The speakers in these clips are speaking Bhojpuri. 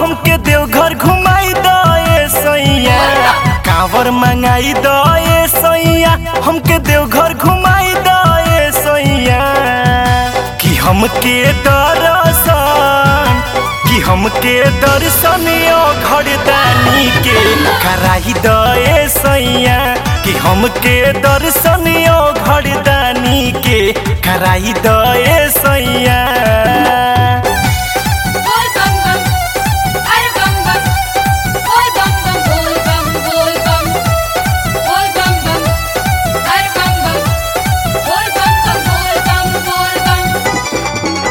हमके देवघर घुमाई दए सैया कांवर मंगाई दए सैया हमके देवघर घुमाई दए सैया कि हमके दर्शन कि हमके दर्शन यो घरदानी के कराई दए सैया कि हमके दर्शन यो घरदानी के कराई दए सैया बोल बम बम अरे बम बम बोल बम बम बोल बम बोल बम बोल बम बम अरे बम बम बोल बम बम बोल बम बोल बम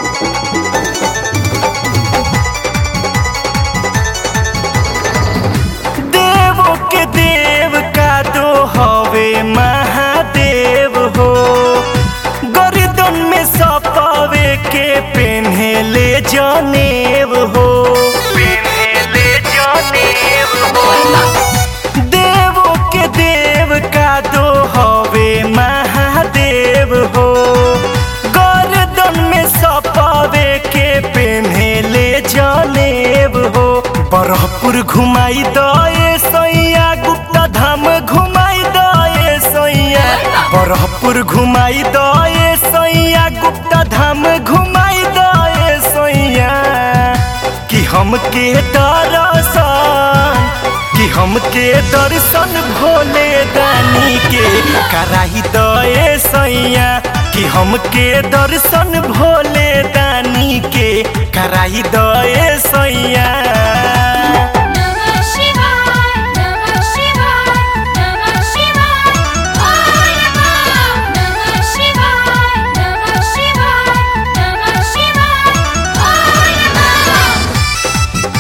देवों के देव का दो हवे महादेव हो गर्दन में सपावे के पेन्हेले जनेव हो पेन्हेले जनेव हो देवों के देव का दो हवे महादेव हो गर्दन में सपावे के पेन्हेले जनेव हो बरहपुर घुमाई दए सैया गुप्ता धाम घुमाई दए सैया बरहपुर घुमाई दए सैया गुप्ता धाम घुमाई दए सैया कि हमके दर्शन कि हमके दर्शन भोले दानी के कराई दए सैया कि हमके दर्शन भोले दानी के कराई दए सैया नमः शिवाय नमः शिवाय नमः शिवाय बोल बम नमः शिवाय नमः शिवाय नमः शिवाय बोल बम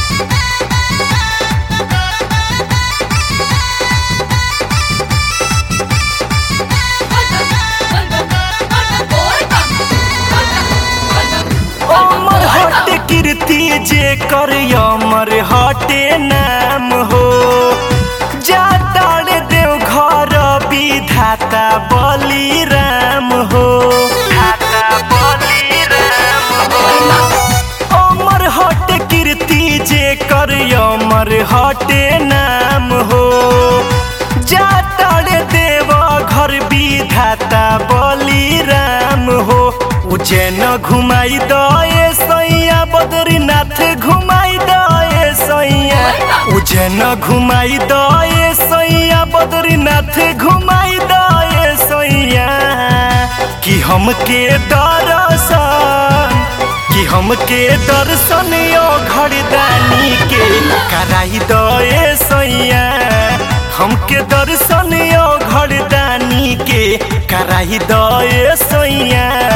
अमर हट कीर्ति जे कर अमर हटे नाम हो जाताड़ देव घर विधाता बली राम हो धाता बली राम हो अमर हट कीर्ति जे कर अमर हटे नाम हो जाताड़ देव घर विधाता बली राम हो उज्जैन घुमाई दए सैया बद्रीनाथ घुमाई दए सैया उज्जैन घुमाई दए सैया बद्रीनाथ घुमाई दए सैया कि हमके दर्शन कि हमके दर्शन यो घरदानी के कराई दए सैया हमके दर्शन यो घरदानी के कराई दए सैया